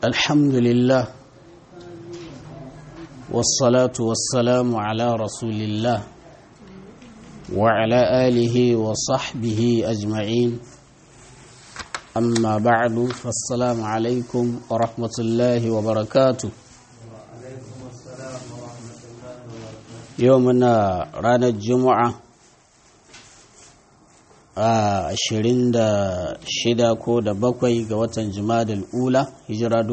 الحمد لله والصلاة والسلام على رسول الله وعلى آله وصحبه أجمعين أما بعد فالسلام عليكم ورحمة الله وبركاته يومنا رانا الجمعة a ashirin da shida ko da bakwai ga watan jimadal ula hijira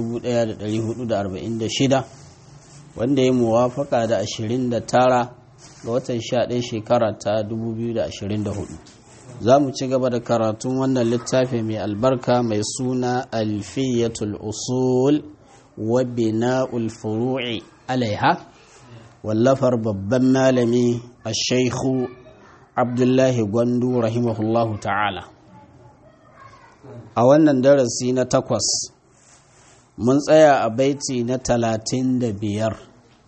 1446 wanda ya muwafaka da ashirin da tara ga watan sha ɗaya shekara ta 2024 za mu ci gaba da karatun wannan littafi mai albarka mai suna alfiyatul usul wa bina'ul furu'i alaiha wallafar babban malami a shaikhu abdullahi gwandu rahimahullahu ta'ala a wannan darasi na takwas mun tsaya a baiti na talatin da biyar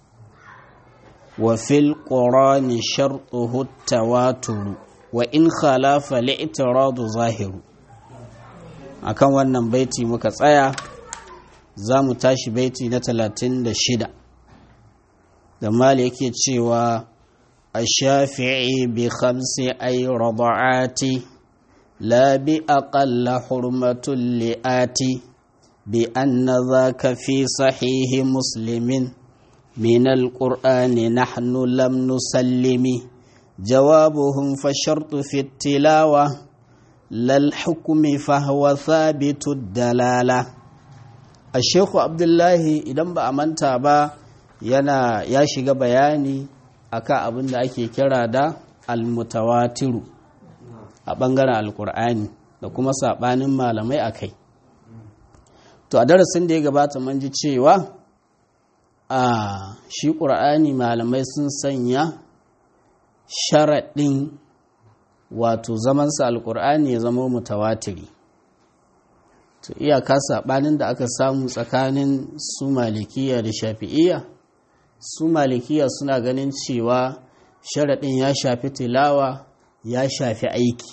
wa fil ƙorani sharɗuhu tawaturu wa in khalafa li'tiradu zahiru akan wannan baiti muka tsaya za mu tashi baiti na talatin da shida da mali yake cewa الشافعي بخمس أي رضعات لا بأقل حرمة لآتي بأن ذاك في صحيح مسلم من القرآن نحن لم نسلم جوابهم فالشرط في التلاوة لا الحكم فهو ثابت الدلالة الشيخ عبد الله إذا بأمنت با yana ya shiga bayani akan abin da ake kira da almutawatiru a ɓangaren alkur'ani da kuma saɓanin malamai a kai to a darasin da ya gabata man ji cewa a shi ƙur'ani malamai sun sanya sharaɗin wato zamansa alkur'ani ya zama mutawatiri to iyaka saɓanin da aka samu tsakanin su malikiya da shafi'iyya su malikiya suna ganin cewa sharaɗin ya shafi tilawa ya shafi aiki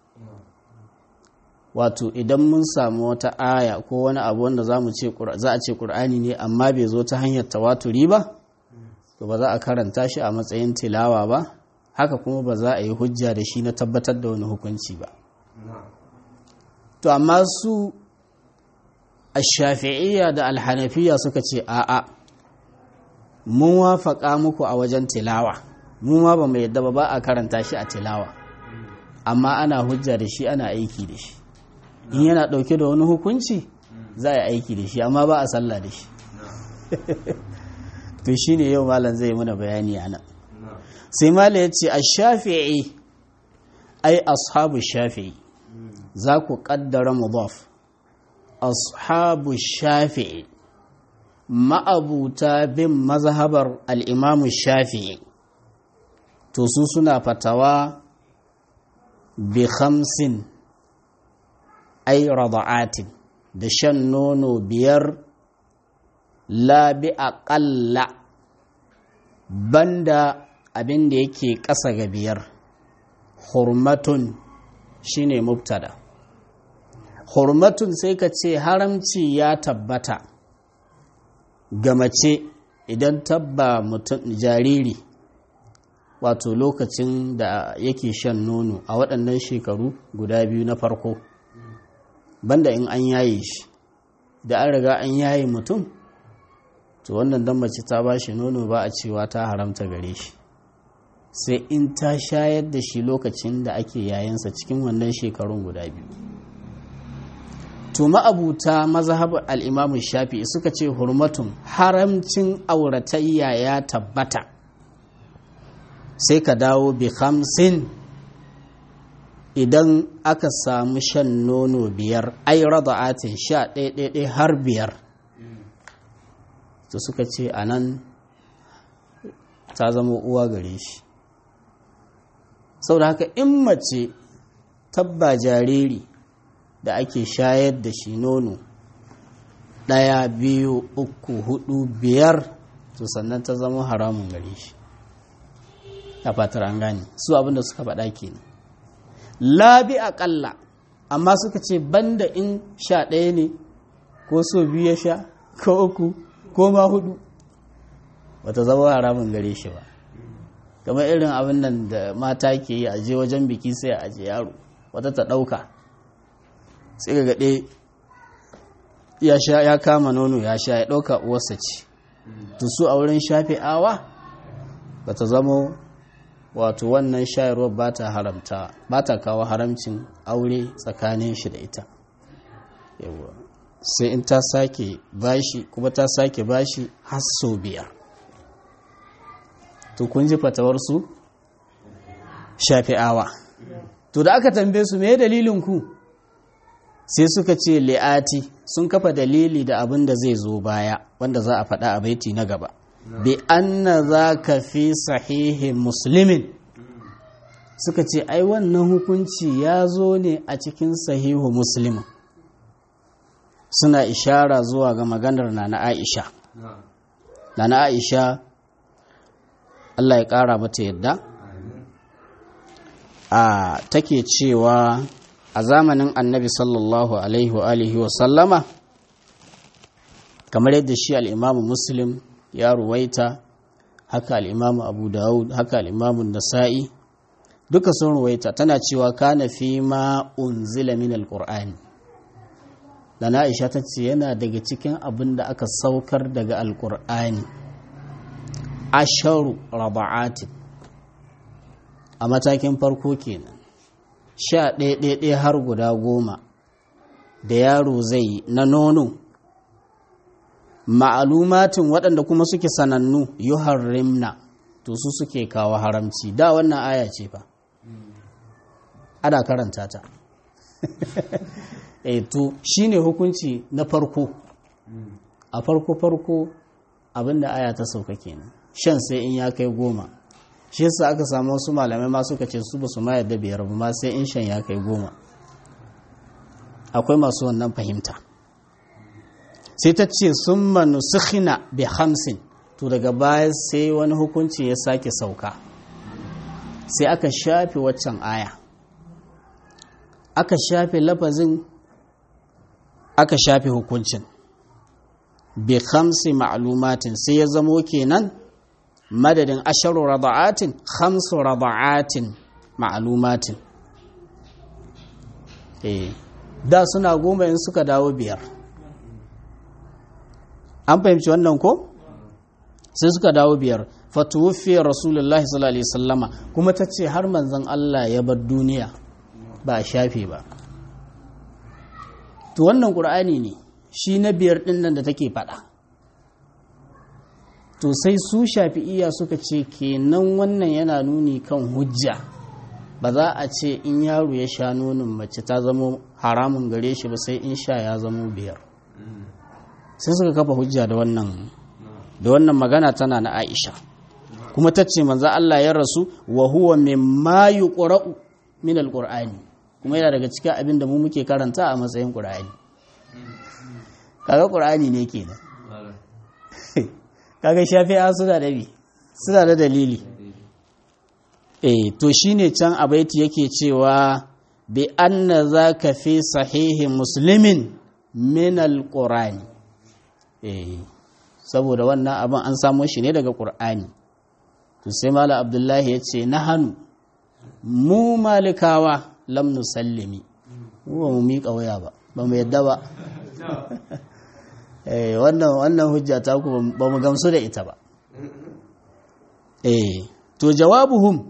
wato idan mun samu wata aya ko wani abu wanda za a ce ƙur'ani ne amma bai zo ta hanyar tawaturi ba to ba za a karanta shi a matsayin tilawa ba haka kuma ba za a yi hujja da shi na tabbatar da wani hukunci ba to amma su a shafi'iyya da alhanafiya suka ce a'a mun wafaƙa muku a wajen tilawa mu ma ba mu yadda ba ba a karanta shi a tilawa amma ana hujja da shi ana aiki da shi in yana ɗauke da wani hukunci za a yi aiki da shi amma ba a sallah da shi to shi ne yau malam zai mana bayani a nan sai malam ya ce a shafi'i ai ashabu shafi'i za ku ƙaddara mudaf ashabu shafi'i ma'abuta bin mazhabar al'imamu shafi'i to su suna fatawa bi khamsin ai rada'atin da shan nono biyar la bi aƙalla banda abin da yake ƙasa ga biyar hurmatun shine mubtada hurmatun sai ka ce haramci ya tabbata ga mace idan tabba mutum jariri wato lokacin da yake shan nono a waɗannan shekaru guda biyu na farko banda in an yaye shi da an riga an yaye mutum to wannan dan mace ta ba shi nono ba a cewa ta haramta gare shi sai in ta shayar da shi lokacin da ake yayansa cikin wannan shekarun guda biyu to ma'abuta mazhabar al'imamun shafi suka ce hurmatun haramcin auratayya ya tabbata sai ka dawo bi hamsin idan aka samu shan nono biyar ai rada'atin sha ɗaiɗaiɗai har biyar to suka ce a nan ta zama uwa gare shi sau da haka in mace tabba jariri da ake shayar da shi nono ɗaya biyu uku hudu biyar to sannan ta zama haramun gare shi a fatar an gane su abinda suka faɗa kenan labi aƙalla amma suka ce banda in sha ɗaya ne ko so biyu ya sha ko uku ko ma hudu bata zama haramun gare shi ba kamar irin abin nan da mata ke yi a je wajen biki sai a aje yaro wata ta ɗauka sai ga gaɗe ya sha ya kama nono ya sha ya ɗauka uwarsa ce to su a wurin shafe awa ba ta zamo wato wannan shayarwar ba ta haramta ba ta kawo haramcin aure tsakanin shi da ita yawa sai in ta sake bashi kuma ta sake bashi har sau biyar to kun ji fatawarsu shafi'awa to da aka tambaye su me dalilin ku sai suka ce li'ati sun kafa dalili da abin da zai zo baya wanda za a faɗa a baiti na gaba bi anna za ka fi sahihin muslimin suka ce ai wannan hukunci ya zo ne a cikin sahihu muslimin suna ishara zuwa ga maganar na na aisha na na aisha Allah ya ƙara mata yadda a take cewa a zamanin annabi sallallahu alaihi wa alihi wa sallama kamar yadda shi al'imamu muslim ya ruwaita haka al'imamu abu dawud haka al'imamu nasa'i duka sun ruwaita tana cewa kana fi ma unzila min alƙur'ani da na aisha ta ce yana daga cikin abin da aka saukar daga alƙur'ani asharu raba'atin a matakin farko kenan sha ɗaya har guda goma da yaro zai na nono ma'alumatin waɗanda kuma suke sanannu yuharrimna to su suke kawo haramci da wannan aya ce fa ana karanta ta e to shine hukunci na farko a farko farko abinda aya ta sauka kenan shan sai in ya kai goma shi yasa aka samu wasu malamai ma suka ce su ba su ma yadda biyar ba ma sai in shan ya kai goma akwai masu wannan fahimta sai ta ce sun manu sukhina bi hamsin to daga baya sai wani hukunci ya sake sauka sai aka shafe waccan aya aka shafe lafazin aka shafe hukuncin bi khamsi ma'lumatin sai ya zamo kenan madadin asharu rada'atin khamsu rada'atin ma'lumatin eh da suna goma in suka dawo biyar an fahimci wannan ko sai suka dawo biyar fatuwufiyar rasulullah sallallahu alaihi sallama kuma ta ce har manzon Allah ya bar duniya ba a shafe ba to wannan ƙur'ani ne shi na biyar ɗin nan da take faɗa to sai su shafi'iya suka ce kenan wannan yana nuni kan hujja ba za a ce in yaro ya sha nonin mace ta zama haramun gare shi ba sai in sha ya zama biyar sai suka kafa hujja da wannan da wannan magana tana na Aisha kuma ta ce manzo Allah ya rasu wa huwa mimma yuqra'u min alqur'ani kuma yana daga cikin abin da mu muke karanta a matsayin qur'ani kaga qur'ani ne kenan kaga shafi'a suna da bi suna da dalili eh to shine can abaiti yake cewa bi anna zaka fi sahihi muslimin min alqur'ani eh saboda wannan abin an samo shi ne daga qur'ani to sai mala abdullahi ya ce nahanu mu malikawa lam nusallimi mu ba mu miƙa waya ba ba mu yadda ba eh wannan wannan hujja ta ku ba mu gamsu da ita ba eh to jawabuhum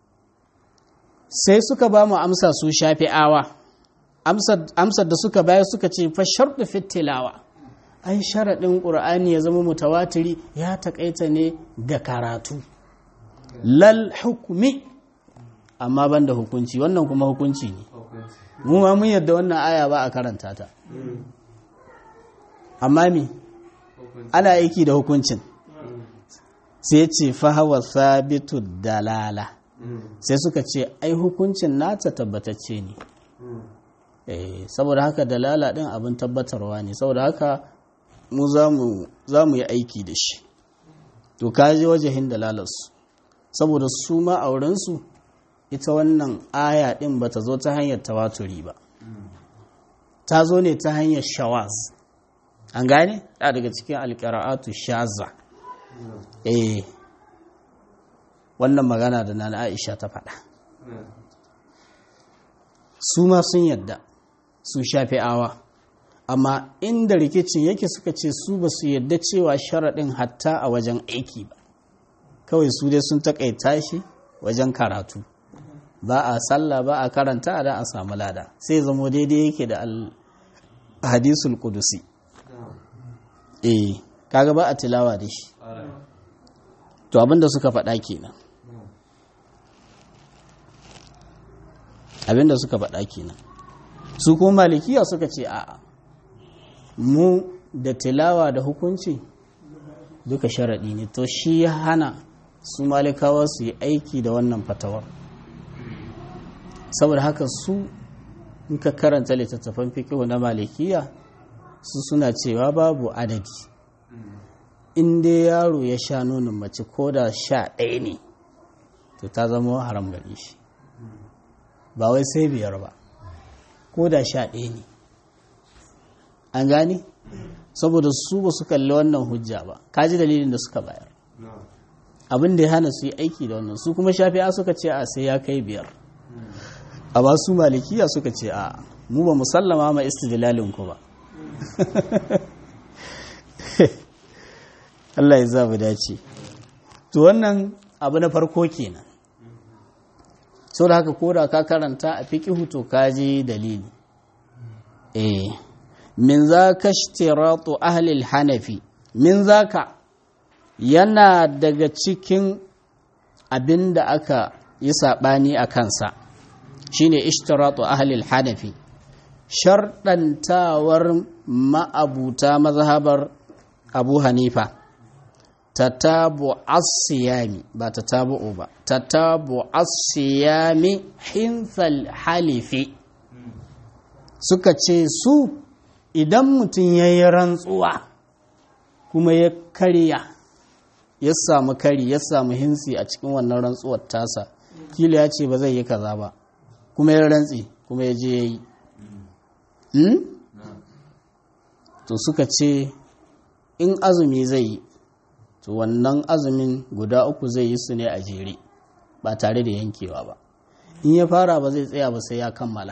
sai suka ba mu amsa su shafi'awa amsar da suka bayar suka ce fa sharɗu fitilawa ai sharaɗin ƙur'ani ya zama mutawatiri ya taƙaita ne ga karatu lal hukumi amma ban da hukunci wannan kuma hukunci ne mu ma mun yadda wannan aya ba a karanta ta amma me ana aiki da hukuncin sai ce fahawa sabitu dalala sai suka ce ai hukuncin nata tabbatacce ne saboda haka dalala din abin tabbatarwa ne saboda haka mu za mu yi aiki da shi to kaji wajahin dalalarsu saboda su ma aurensu ita wannan aya din ba ta zo ta hanyar tawaturi ba ta zo ne ta hanyar shawaz an gane da daga cikin alƙira'atu shaza eh wannan magana da nana aisha ta faɗa su ma sun yadda su shafi awa amma inda rikicin yake suka ce su ba su yadda cewa sharaɗin hatta a wajen aiki ba kawai su dai sun taƙaita shi wajen karatu ba a sallah ba a karanta da a samu lada sai zamo daidai yake da hadisul kudusi eh kaga ba a tilawa da shi to abinda suka faɗa kenan abinda suka faɗa kenan su kuma malikiya suka ce a'a mu da tilawa da hukunci duka sharaɗi ne to shi ya hana su malikawa su yi aiki da wannan fatawar saboda haka su in ka karanta littattafan fikihu na malikiya su suna cewa babu adadi in dai yaro ya sha nonon mace ko da sha ɗaya ne to ta zama haram gare shi ba wai sai biyar ba ko da sha ɗaya ne an gane saboda su ba su kalli wannan hujja ba kaji dalilin da suka bayar abin da ya hana su yi aiki da wannan su kuma shafi'a suka ce a sai ya kai biyar amma su malikiya suka ce a mu ba musallama ma istidlalin ku ba Allah ya za mu dace to wannan abu na farko kenan sau da haka koda ka karanta a fiƙihu to kaji dalili eh min za ka shtiratu ahlil hanafi min za ka yana daga cikin abin da aka yi saɓani a kansa shine ishtiratu ahlil hanafi sharɗantawar ma'abuta mazhabar abu hanifa tatabu asiyami ba tatabu ba tatabu asiyami hinfal halifi suka ce su idan mutum ya yi rantsuwa kuma ya karya ya samu kari ya samu hinsi a cikin wannan rantsuwar tasa kila ya ce ba zai yi kaza ba kuma ya rantsi kuma ya je ya yi to suka ce in azumi zai yi to wannan azumin guda uku zai yi su ne a jere ba tare da yankewa ba in ya fara ba zai tsaya ba sai ya kammala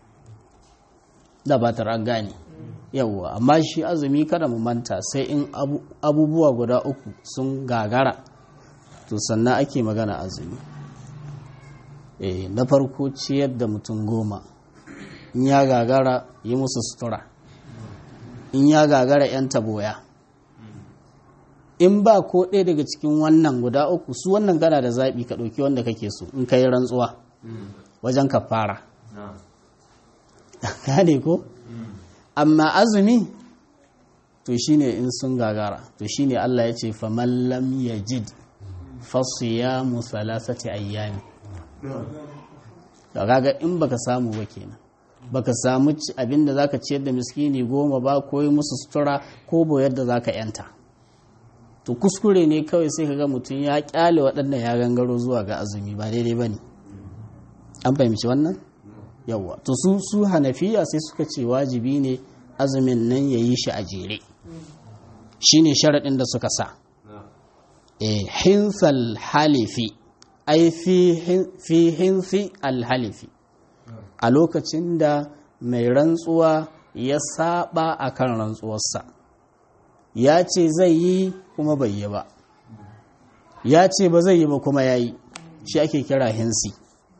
da ba ta gane yawwa amma shi azumi kada mu manta sai in abubuwa guda uku sun gagara to sannan ake magana azumi eh na farko ciyar da mutum goma in ya gagara yi musu sutura in ya gagara 'yan taboya in ba ko ɗaya daga cikin wannan guda uku su wannan gana da zaɓi ka ɗauki wanda kake so in ka yi rantsuwa wajen ka fara gane ko amma azumi to shine in sun gagara to shine Allah ya ce faman lam yajid fasiyamu thalathati ayyami da kaga in baka samu ba kenan baka samu abinda zaka ciyar da miskini goma ba ko yi musu sutura ko boyar da zaka yanta to kuskure ne kawai sai kaga mutum ya kyale waɗannan ya gangaro zuwa ga azumi ba daidai bane an fahimci wannan yawwa to su su hanafiya sai suka ce wajibi ne azumin nan ya yi shi a jere shine sharaɗin da suka sa eh hinsal halifi ai fi hinsi alhalifi a lokacin da mai rantsuwa ya saba a kan rantsuwarsa ya ce zai yi kuma bai yi ba ya ce ba zai yi ba kuma ya yi shi ake kira hinsi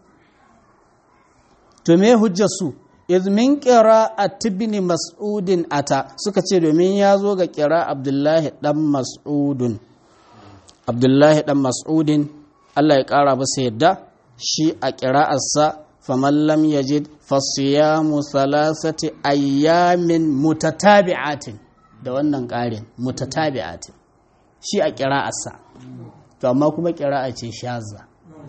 to me hujjarsu izmin kira a tibini mas'udin ata suka ce domin ya zo ga kira abdullahi dan mas'udun abdullahi dan mas'udin Allah ya ƙara masa yadda shi a ƙira'arsa faman lam yajid fasiyamu salasati ayyamin mutatabi'atin da wannan ƙarin mutatabi'atin shi a ƙira'arsa to amma kuma ƙira'a ce shaza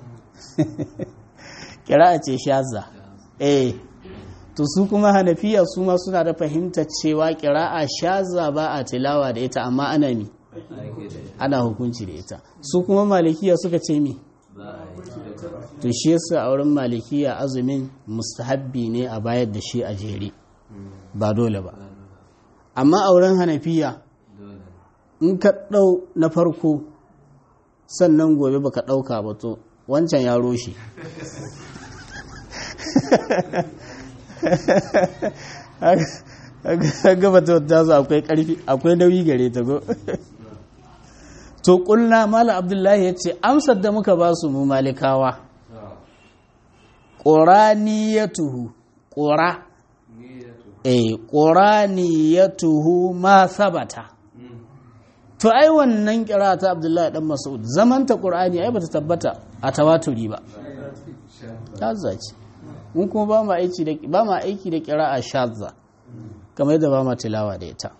ƙira'a ce shaza eh to su kuma hanafiya su ma suna da fahimtar cewa ƙira'a shaza ba a tilawa da ita amma ana mi ana hukunci da ita su kuma malikiya suka ce mi to shi yasa a wurin malikiya azumin mustahabbi ne a bayar da shi a jere ba dole ba amma auren hanafiya in ka ɗau na farko sannan gobe baka ɗauka ba to wancan ya roshe gaba ta wata su akwai ƙarfi akwai nauyi gare ta go to ƙulna mala abdullahi ya ce amsar da muka ba su mu malikawa ƙoraniyatuhu ƙora eh ƙoraniyatuhu ma sabata to ai wannan kira ta abdullahi dan mas'ud zamanta qur'ani ai bata tabbata a tawaturi ba ta zaci mun kuma ba ma aiki da ba ma aiki da qira'a shadza kamar yadda ba ma tilawa da ita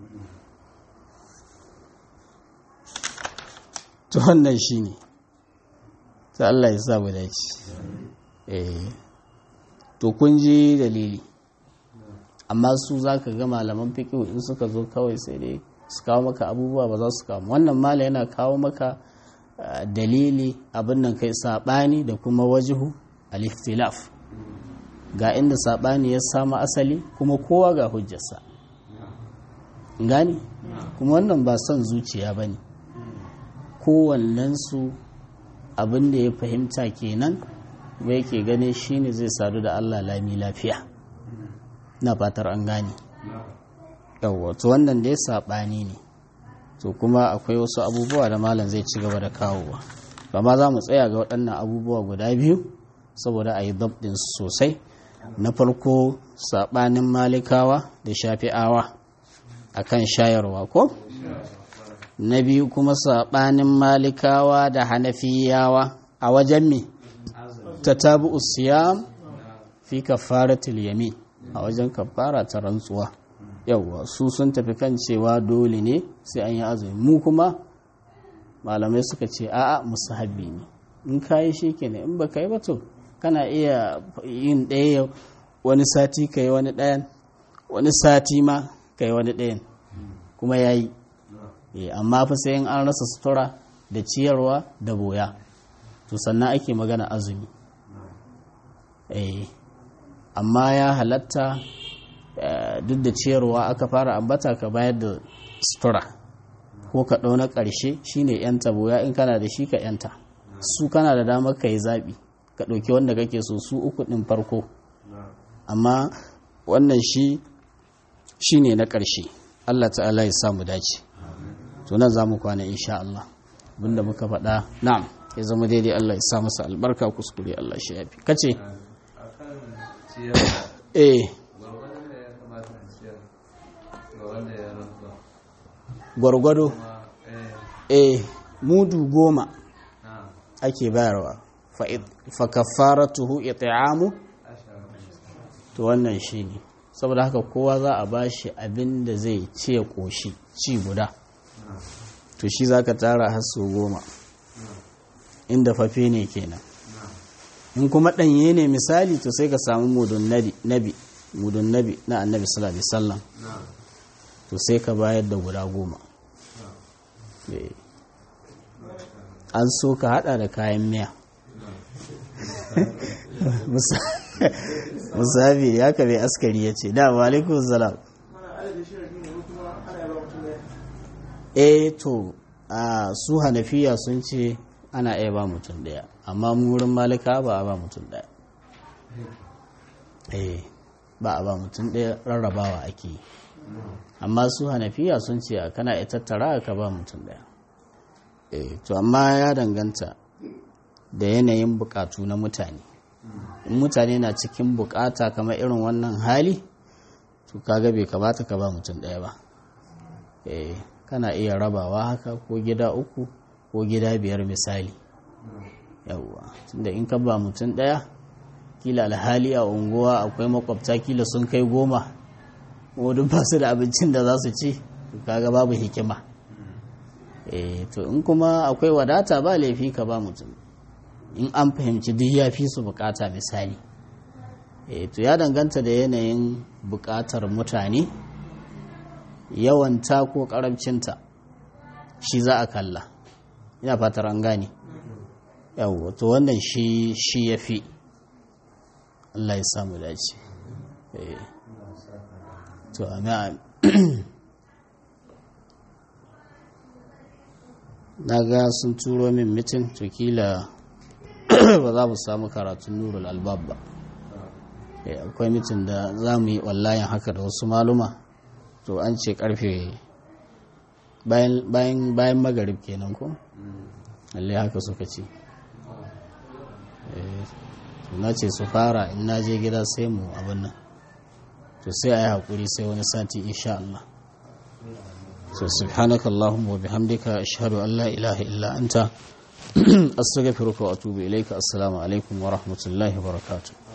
to wannan shine ta Allah ya sa mu dace eh to kun ji dalili amma su zaka ga malaman fiqh in suka zo kawai sai dai su kawo maka abubuwa ba za su kawo wannan mala yana kawo maka dalili abin nan kai saɓani da kuma wajihu al-ikhtilaf ga inda saɓani ya samu asali kuma kowa ga hujjarsa gani kuma wannan ba son zuciya ba ne kowannensu abin da ya fahimta kenan ba yake gane shine zai sadu da allah lami lafiya na fatar an gane yawwa to wannan dai saɓani ne to kuma akwai wasu abubuwa da malam zai ci gaba da kawowa amma za mu tsaya ga waɗannan abubuwa guda biyu saboda a yi dabdin sosai na farko saɓanin malikawa da shafi'awa a kan shayarwa ko na biyu kuma saɓanin malikawa da hanafiyawa a wajen me ta tabi usiyam fi kafaratul yamin a wajen kafara ta rantsuwa yauwa su sun tafi kan cewa dole ne sai an yi azumi mu kuma malamai suka ce a'a musahabi ne in ka yi shi kenan in baka yi ba to kana iya yin ɗaya wani sati ka yi wani ɗayan wani sati ma ka yi wani ɗayan kuma ya yi amma fa sai in an rasa sutura da ciyarwa da boya to sannan ake magana azumi amma ya halatta duk da ciyarwa aka fara ambata ka bayar da sutura ko ka ɗau na ƙarshe shine yanta boya in kana da shi ka yanta su kana da damar ka yi zaɓi ka ɗauki wanda kake so su uku ɗin farko amma wannan shi shine na ƙarshe Allah ta'ala ya samu dace to nan za mu kwana insha Allah abinda muka faɗa na'am ya zama daidai Allah ya sa masa albarka kuskure Allah shi yafi kace eh gwargwado eh mudu goma ake bayarwa fa kafaratuhu it'amu to wannan shine saboda haka kowa za a bashi abin da zai ci ya koshi ci guda to shi zaka tara har su goma inda fafe ne kenan in kuma ɗanye ne misali to sai ka samu mudun nabi mudun nabi na annabi sallallahu alaihi wasallam to sai ka bayar da guda goma an so ka hada da kayan miya musafi ya ka bai askari ya ce da alaikun salam eh to a su hanafiya sun ce ana iya ba mutum daya amma wurin malika ba a ba mutum daya eh ba a ba mutum daya rarrabawa ake yi amma su hanafiya sun ce kana iya tattara ka ba mutum daya eh to amma ya danganta da yanayin bukatu na mutane in mutane na cikin bukata kamar irin wannan hali to kaga bai kamata ka ba mutum daya ba eh kana iya rabawa haka ko gida uku ko gida biyar misali yawwa tunda in ka ba mutum daya kila alhali a unguwa akwai makwabta kila sun kai goma wadun ba su da abincin da za su ci kaga babu hikima eh to in kuma akwai wadata ba laifi ka ba mutum in an fahimci duk ya fi su bukata misali eh to ya danganta da yanayin bukatar mutane yawanta ko karamcinta shi za a kalla ina fatar an gane yawo to wannan shi shi ya fi Allah ya samu dace eh to amin na ga sun turo min mitin to kila ba za mu samu karatun nurul albab ba akwai mitin da za mu yi wallayen haka da wasu maluma to an ce karfe bayan magarib kenan ko lalle haka suka ce na ce su fara in na je gida sai mu abin nan to sai a yi haƙuri sai wani sati insha Allah so subhanaka Allahumma wa bihamdika ashhadu an la ilaha illa anta astaghfiruka wa atubu ilayka assalamu alaikum wa rahmatullahi wa barakatuh